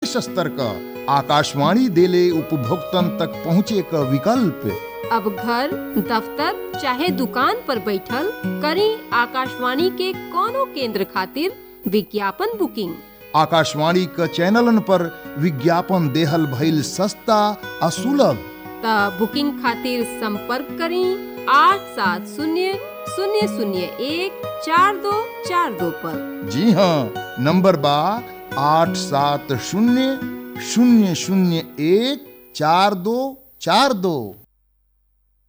शीर्ष स्तर का आकाशवाणी देले उपभोक्तन तक पहुँचे का विकल्प अब घर दफ्तर चाहे दुकान पर बैठल करी आकाशवाणी के कोनो केंद्र खातिर विज्ञापन बुकिंग आकाशवाणी क चैनलन पर विज्ञापन देहल भइल सस्ता आ सुलभ त बुकिंग खातिर संपर्क करी आठ सात शून्य शून्य शून्य एक चार दो चार दो पर जी हाँ नंबर बा आठ सात शून्य शून्य शून्य एक चार दो चार दो